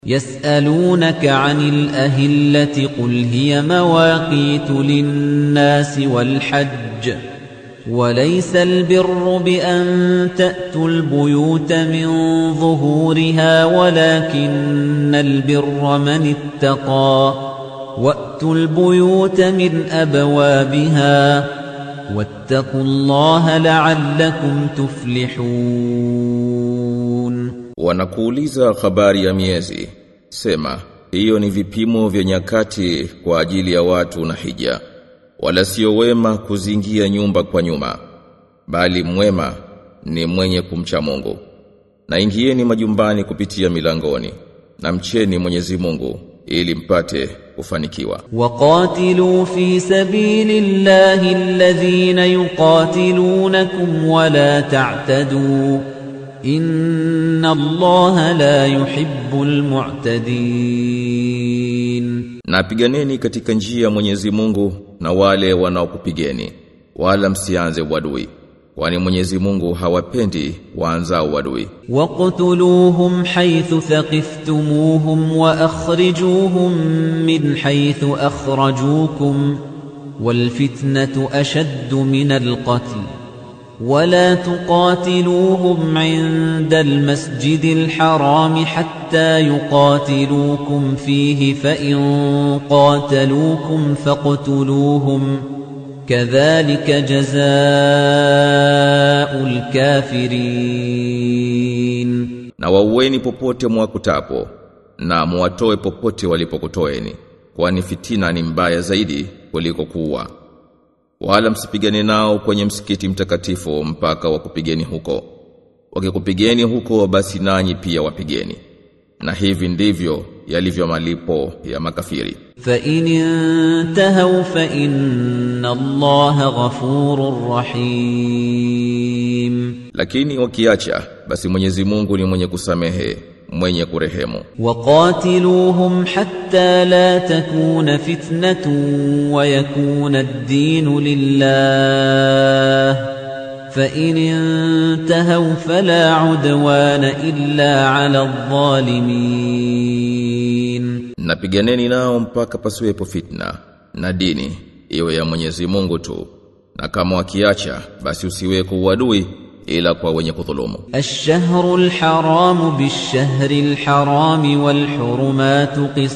يسألونك عن الأهلة قل هي مواقيت للناس والحج وليس البر بأن تأتوا البيوت من ظهورها ولكن البر من اتقى وأتوا البيوت من أبوابها واتقوا الله لعلكم تفلحون Wanakuuliza habari ya miezi. Sema, hiyo ni vipimo vya nyakati kwa ajili ya watu na hija. Wala sio wema kuzingia nyumba kwa nyuma, bali mwema ni mwenye kumcha Mungu. Na ingieni majumbani kupitia milangoni, na mcheni Mwenyezi Mungu ili mpate kufanikiwa. وقاتلوا في سبيل الله الذين يقاتلونكم ولا تعتدوا إن الله لا يحب المعتدين Na piganeni katika njia ya Mwenyezi Mungu na wale wanaokupigeni, wala msianze uadui, kwani Mwenyezi Mungu hawapendi waanzao uadui. واقتلوهم حيث ثقفتموهم وأخرجوهم من حيث أخرجوكم والفتنة أشد من القتل ولا تقاتلوهم عند المسجد الحرام حتى يقاتلوكم فيه فإن قاتلوكم فاقتلوهم كذلك جزاء الكافرين Na waueni popote mwakutapo, na muwatoe popote walipokutoeni, kwani fitina ni mbaya zaidi kuliko kuua. Wala msipigane nao kwenye msikiti mtakatifu mpaka wakupigeni huko. Wakikupigeni huko basi nanyi pia wapigeni. Na hivi ndivyo yalivyo malipo ya makafiri. فإن انتهوا فإن الله غفور رحيم Lakini wakiacha basi Mwenyezi Mungu ni mwenye kusamehe, mwenye kurehemu. وقاتلوهم حتى لا تكون فتنة ويكون الدين لله فإن انتهوا فلا عدوان إلا على الظالمين Napiganeni nao mpaka pasiwepo fitna na dini iwe ya Mwenyezi Mungu tu. Na kama wakiacha basi usiweko uadui ila kwa wenye kudhulumu. الشهر الحرام بالشهر الحرام والحرمات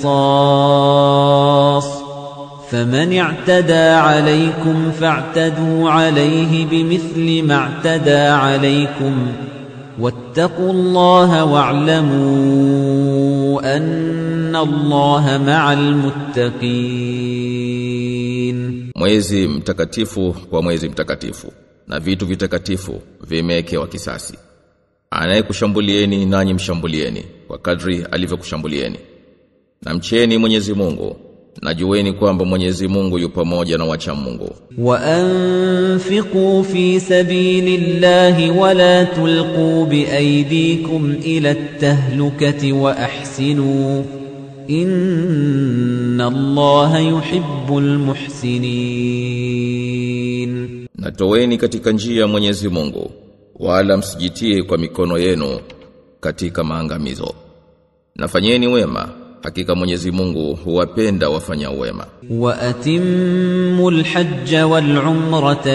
قصاص فمن اعتدى عليكم فاعتدوا عليه بمثل ما اعتدى عليكم واتقوا الله واعلموا أن الله مع المتقين Mwezi mtakatifu kwa mwezi mtakatifu na vitu vitakatifu vimewekewa kisasi. Anayekushambulieni nanyi mshambulieni kwa kadri alivyokushambulieni. Na mcheni Mwenyezi Mungu na jueni kwamba Mwenyezi Mungu yu pamoja na wacha Mungu. وأنفقوا في سبيل الله ولا تلقوا بأيديكم إلى التهلكة وأحسنوا إن الله يحب المحسنين Na toweni katika njia ya Mwenyezi Mungu wala msijitie kwa mikono yenu katika maangamizo. Nafanyeni wema hakika Mwenyezi Mungu huwapenda wafanya wema. وأتموا الحج والعمرة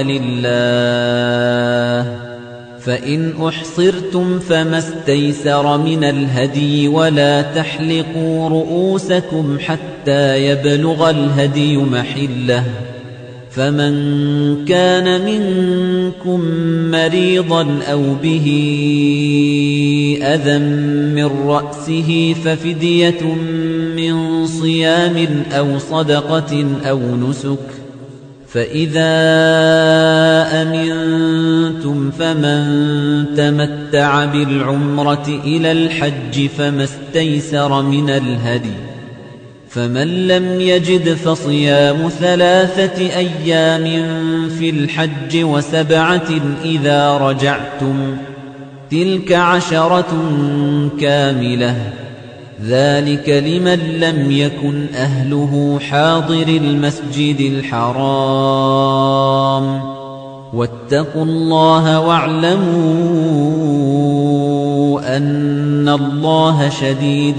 لله فإن أحصرتم فما استيسر من الهدي ولا تحلقوا رؤوسكم حتى يبلغ الهدي محله فمن كان منكم مريضا أو به أذى من رأسه ففدية من صيام أو صدقة أو نسك فإذا أمنتم فمن تمتع بالعمرة إلى الحج فما استيسر من الهدي فمن لم يجد فصيام ثلاثة أيام في الحج وسبعة إذا رجعتم تلك عشرة كاملة ذلك لمن لم يكن أهله حاضر المسجد الحرام واتقوا الله واعلموا واعلموا أن الله شديد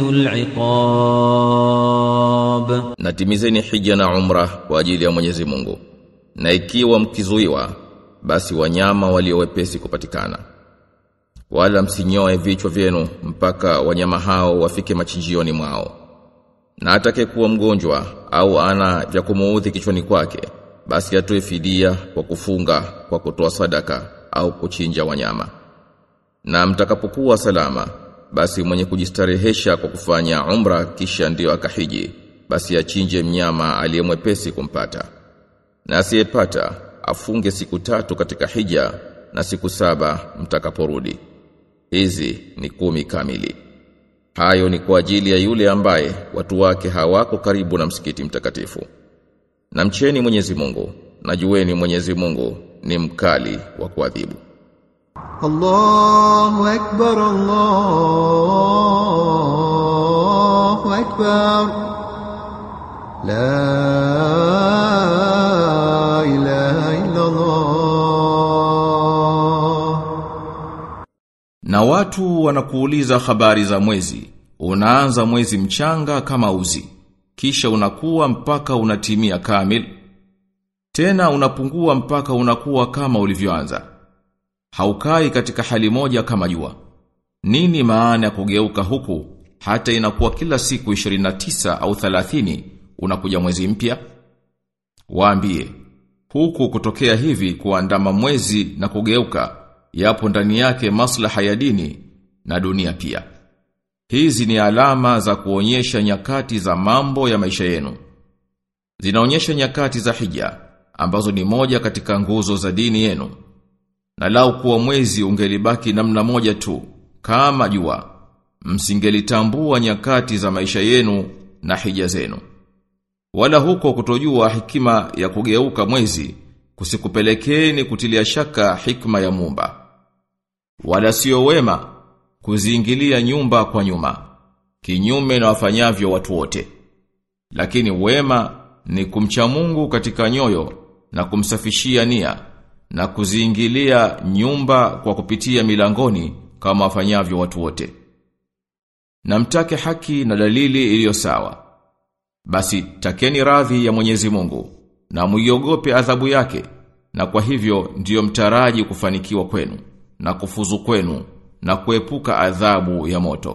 العقاب na timizeni hija na umra kwa ajili ya Mwenyezi Mungu na ikiwa mkizuiwa basi wanyama waliowepesi kupatikana wala msinyoe vichwa vyenu mpaka wanyama hao wafike machinjioni mwao na atakayekuwa mgonjwa au ana vya kumuudhi kichwani kwake basi atoe fidia kwa kufunga kwa kutoa sadaka au kuchinja wanyama na mtakapokuwa salama basi mwenye kujistarehesha kwa kufanya umra kisha ndiyo akahiji basi achinje mnyama aliyemwepesi kumpata na asiyepata afunge siku tatu katika hija na siku saba mtakaporudi hizi ni kumi kamili hayo ni kwa ajili ya yule ambaye watu wake hawako karibu na msikiti mtakatifu na mcheni Mwenyezi Mungu na jueni Mwenyezi Mungu ni mkali wa kuadhibu الله أكبر الله أكبر لا إله إلا الله Na watu wanakuuliza habari za mwezi. Unaanza mwezi mchanga kama uzi. Kisha unakuwa mpaka unatimia kamil. Tena unapungua mpaka unakuwa kama ulivyoanza. Haukai katika hali moja kama jua. Nini maana ya kugeuka huku hata inakuwa kila siku 29 au 30 unakuja mwezi mpya? Waambie, huku kutokea hivi kuandama mwezi na kugeuka yapo ndani yake maslaha ya dini na dunia pia. Hizi ni alama za kuonyesha nyakati za mambo ya maisha yenu. Zinaonyesha nyakati za hija ambazo ni moja katika nguzo za dini yenu. Na lau kuwa mwezi ungelibaki namna moja tu kama jua, msingelitambua nyakati za maisha yenu na hija zenu. Wala huko kutojua hikima ya kugeuka mwezi kusikupelekeni kutilia shaka hikma ya Muumba. Wala sio wema kuziingilia nyumba kwa nyuma, kinyume na wafanyavyo watu wote. Lakini wema ni kumcha Mungu katika nyoyo na kumsafishia nia na kuziingilia nyumba kwa kupitia milangoni kama wafanyavyo watu wote. Na mtake haki na dalili iliyo sawa. Basi takeni radhi ya Mwenyezi Mungu na muiogope adhabu yake na kwa hivyo ndiyo mtaraji kufanikiwa kwenu na kufuzu kwenu na kuepuka adhabu ya moto.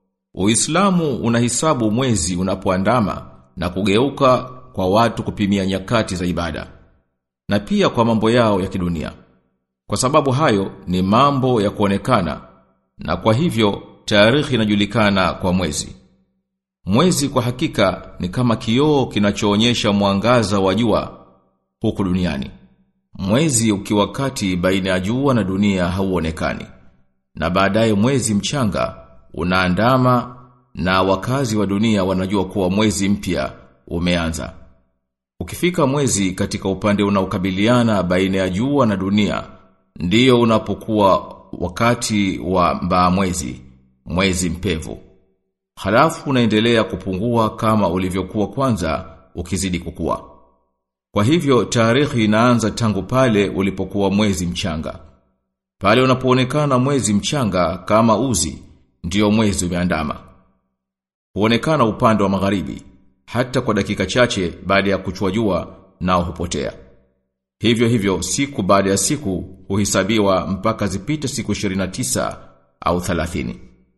Uislamu unahisabu mwezi unapoandama na kugeuka kwa watu kupimia nyakati za ibada na pia kwa mambo yao ya kidunia. Kwa sababu hayo ni mambo ya kuonekana na kwa hivyo tarehe inajulikana kwa mwezi. Mwezi kwa hakika ni kama kioo kinachoonyesha mwangaza wa jua huku duniani. Mwezi ukiwa kati baina ya jua na dunia hauonekani. Na baadaye mwezi mchanga unaandama na wakazi wa dunia wanajua kuwa mwezi mpya umeanza. Ukifika mwezi katika upande unaokabiliana baina ya jua na dunia, ndiyo unapokuwa wakati wa mbaa mwezi, mwezi mpevu. Halafu unaendelea kupungua kama ulivyokuwa kwanza ukizidi kukua. Kwa hivyo tarehe inaanza tangu pale ulipokuwa mwezi mchanga. Pale unapoonekana mwezi mchanga kama uzi, ndiyo mwezi umeandama. Huonekana upande wa magharibi, hata kwa dakika chache baada ya kuchua jua nao hupotea. Hivyo hivyo siku baada ya siku huhesabiwa mpaka zipite siku 29 au 30.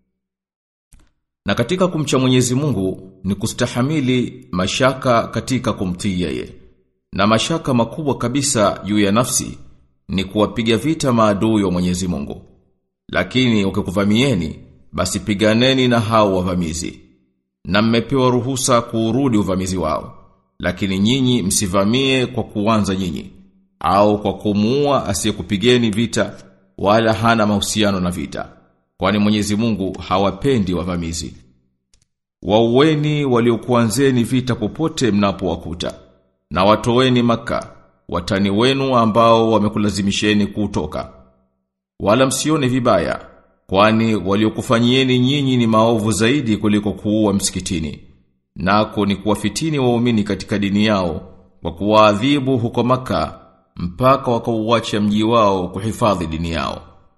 Na katika kumcha Mwenyezi Mungu ni kustahamili mashaka katika kumtii yeye. Na mashaka makubwa kabisa juu ya nafsi ni kuwapiga vita maadui wa Mwenyezi Mungu. Lakini ukikuvamieni basi piganeni na hao wavamizi. Na mmepewa ruhusa kuurudi uvamizi wao. Lakini nyinyi msivamie kwa kuanza nyinyi au kwa kumuua asiyekupigeni vita wala hana mahusiano na vita. Kwani Mwenyezi Mungu hawapendi wavamizi. Waueni waliokuanzeni vita popote mnapowakuta na watoweni maka watani wenu ambao wamekulazimisheni kutoka. Wala msione vibaya kwani waliokufanyieni nyinyi ni maovu zaidi kuliko kuua msikitini. Nako ni kuwafitini waumini katika dini yao kwa kuwaadhibu huko maka mpaka wakauacha mji wao kuhifadhi dini yao.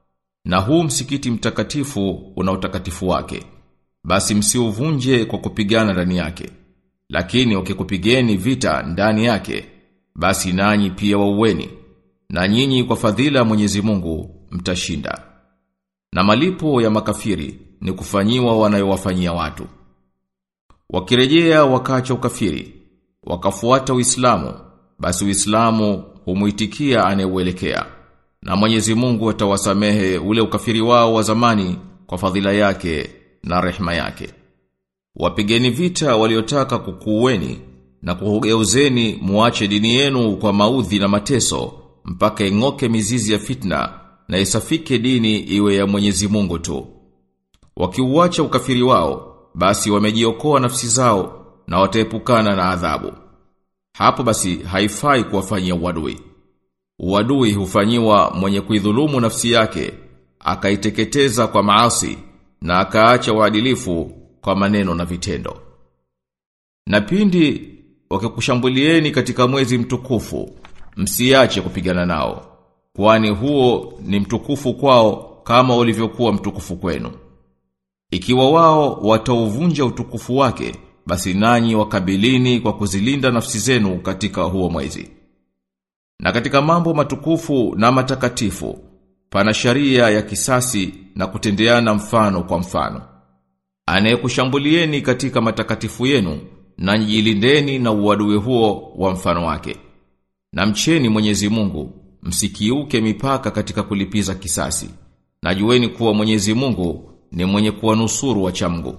Na huu msikiti mtakatifu una utakatifu wake. Basi msiuvunje kwa kupigana ndani yake. Lakini ukikupigeni vita ndani yake, basi nanyi pia waueni. Na nyinyi kwa fadhila ya Mwenyezi Mungu mtashinda. Na malipo ya makafiri ni kufanyiwa wanayowafanyia watu. Wakirejea wakacha ukafiri, wakafuata Uislamu, basi Uislamu humuitikia anayeuelekea. Na Mwenyezi Mungu atawasamehe ule ukafiri wao wa zamani kwa fadhila yake na rehema yake. Wapigeni vita waliotaka kukuweni na kugeuzeni muache dini yenu kwa maudhi na mateso mpaka ing'oke mizizi ya fitna na isafike dini iwe ya Mwenyezi Mungu tu. Wakiuacha ukafiri wao, basi wamejiokoa nafsi zao na wataepukana na adhabu. Hapo basi haifai kuwafanyia uadui. Uadui hufanyiwa mwenye kuidhulumu nafsi yake, akaiteketeza kwa maasi na akaacha uadilifu kwa maneno na vitendo. Na pindi wakikushambulieni katika mwezi mtukufu, msiache kupigana nao, kwani huo ni mtukufu kwao kama ulivyokuwa mtukufu kwenu. Ikiwa wao watauvunja utukufu wake, basi nanyi wakabilini kwa kuzilinda nafsi zenu katika huo mwezi. Na katika mambo matukufu na matakatifu, pana sharia ya kisasi na kutendeana mfano kwa mfano. Anayekushambulieni katika matakatifu yenu, na njilindeni na uadui huo wa mfano wake. Na mcheni Mwenyezi Mungu, msikiuke mipaka katika kulipiza kisasi. Na jueni kuwa Mwenyezi Mungu ni mwenye kuwanusuru wacha Mungu.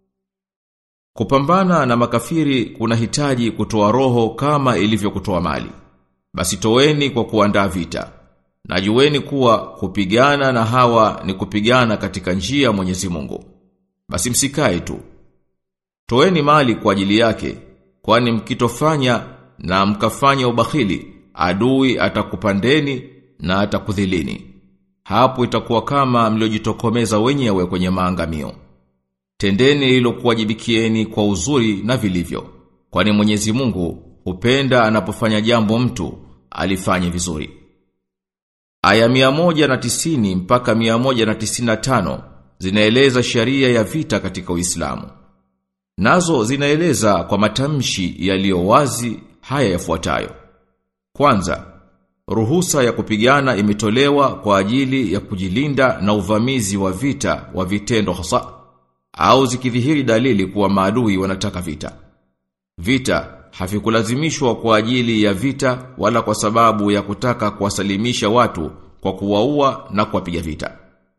Kupambana na makafiri kuna hitaji kutoa roho kama ilivyo kutoa mali. Basi toeni kwa kuandaa vita. Na jueni kuwa kupigana na hawa ni kupigana katika njia ya Mwenyezi Mungu. Basi msikae tu. Toeni mali kwa ajili yake, kwani mkitofanya na mkafanya ubakhili, adui atakupandeni na atakudhilini. Hapo itakuwa kama mliojitokomeza wenyewe kwenye maangamio. Tendeni hilo kuwajibikieni kwa uzuri na vilivyo, kwani Mwenyezi Mungu hupenda anapofanya jambo mtu alifanye vizuri. Aya 190 mpaka 195 zinaeleza sharia ya vita katika Uislamu. Nazo zinaeleza kwa matamshi yaliyo wazi haya yafuatayo. Kwanza, ruhusa ya kupigana imetolewa kwa ajili ya kujilinda na uvamizi wa vita wa vitendo hasa au zikidhihiri dalili kuwa maadui wanataka vita. Vita havikulazimishwa kwa ajili ya vita wala kwa sababu ya kutaka kuwasalimisha watu kwa kuwaua na kuwapiga vita.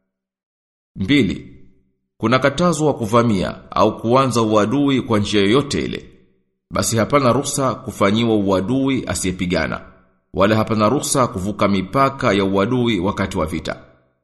Mbili, kuna katazo wa kuvamia au kuanza uadui kwa njia yoyote ile. Basi hapana ruhusa kufanyiwa uadui asiyepigana, wala hapana ruhusa kuvuka mipaka ya uadui wakati wa vita.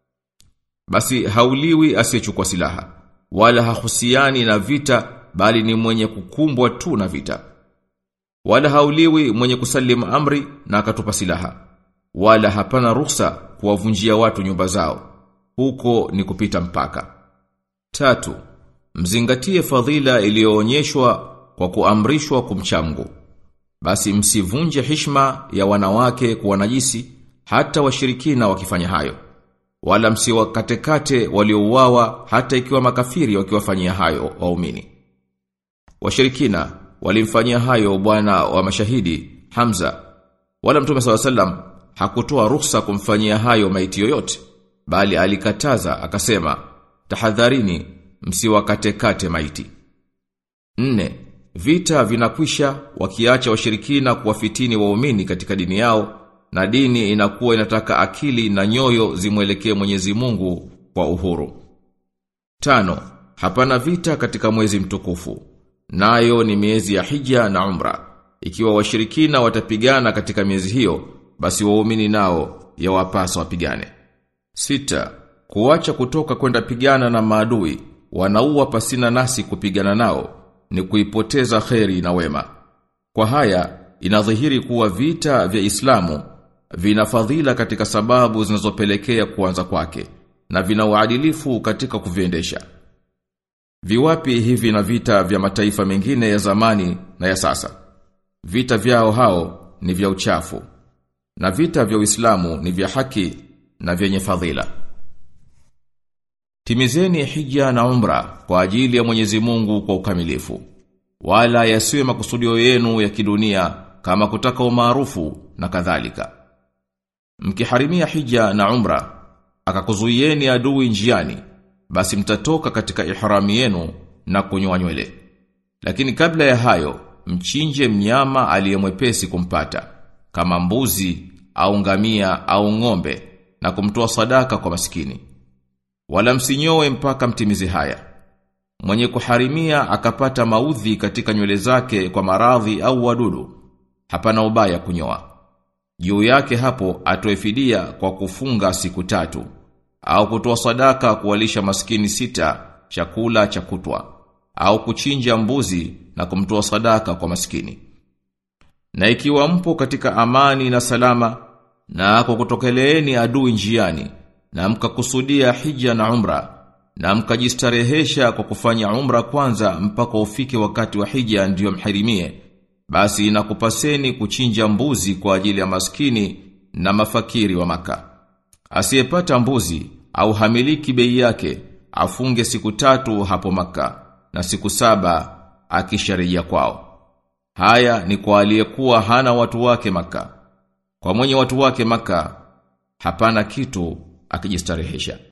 Basi hauliwi asiyechukua silaha, wala hahusiani na vita bali ni mwenye kukumbwa tu na vita. Wala hauliwi mwenye kusalimu amri na akatupa silaha. Wala hapana ruhusa kuwavunjia watu nyumba zao. Huko ni kupita mpaka. Tatu, mzingatie fadhila iliyoonyeshwa kwa kuamrishwa kumchamgu. Basi msivunje hishma ya wanawake kuwa najisi hata washirikina wakifanya hayo. Wala msiwakatekate waliouawa hata ikiwa makafiri wakiwafanyia hayo waumini. Washirikina walimfanyia hayo bwana wa mashahidi Hamza. Wala Mtume SAW hakutoa ruhusa kumfanyia hayo maiti yoyote, bali alikataza akasema tahadharini msiwakatekate maiti. Nne, vita vinakwisha wakiacha washirikina kuwafitini waumini katika dini yao na dini inakuwa inataka akili na nyoyo zimwelekee Mwenyezi Mungu kwa uhuru. Tano, hapana vita katika mwezi mtukufu. Nayo ni miezi ya Hija na Umra. Ikiwa washirikina watapigana katika miezi hiyo, basi waumini nao yawapasa wapigane. Sita, kuacha kutoka kwenda pigana na maadui, wanaua pasina nasi kupigana nao, ni kuipoteza kheri na wema. Kwa haya, inadhihiri kuwa vita vya Islamu vina fadhila katika sababu zinazopelekea kuanza kwake na vina uadilifu katika kuviendesha. Viwapi hivi na vita vya mataifa mengine ya zamani na ya sasa? Vita vyao hao ni vya uchafu na vita vya Uislamu ni vya haki na vyenye fadhila. Timizeni hija na umra kwa ajili ya Mwenyezi Mungu kwa ukamilifu. Wala yasiwe makusudio yenu ya kidunia kama kutaka umaarufu na kadhalika. Mkiharimia hija na umra, akakuzuieni adui njiani, basi mtatoka katika ihrami yenu na kunyoa nywele. Lakini kabla ya hayo, mchinje mnyama aliyemwepesi kumpata, kama mbuzi au ngamia au ng'ombe na kumtoa sadaka kwa maskini. Wala msinyoe mpaka mtimize haya. Mwenye kuharimia akapata maudhi katika nywele zake kwa maradhi au wadudu, hapana ubaya kunyoa. Juu yake hapo atoe fidia kwa kufunga siku tatu au kutoa sadaka kuwalisha maskini sita chakula cha kutwa au kuchinja mbuzi na kumtoa sadaka kwa maskini. Na ikiwa mpo katika amani na salama na kwa kutokeleeni adui njiani na mkakusudia hija na umra na mkajistarehesha kwa kufanya umra kwanza mpaka ufike wakati wa hija ndiyo mharimie basi inakupaseni kuchinja mbuzi kwa ajili ya maskini na mafakiri wa maka. Asiyepata mbuzi au hamiliki bei yake afunge siku tatu hapo maka na siku saba akisharejea kwao. Haya ni kwa aliyekuwa hana watu wake maka. Kwa mwenye watu wake maka hapana kitu akijistarehesha.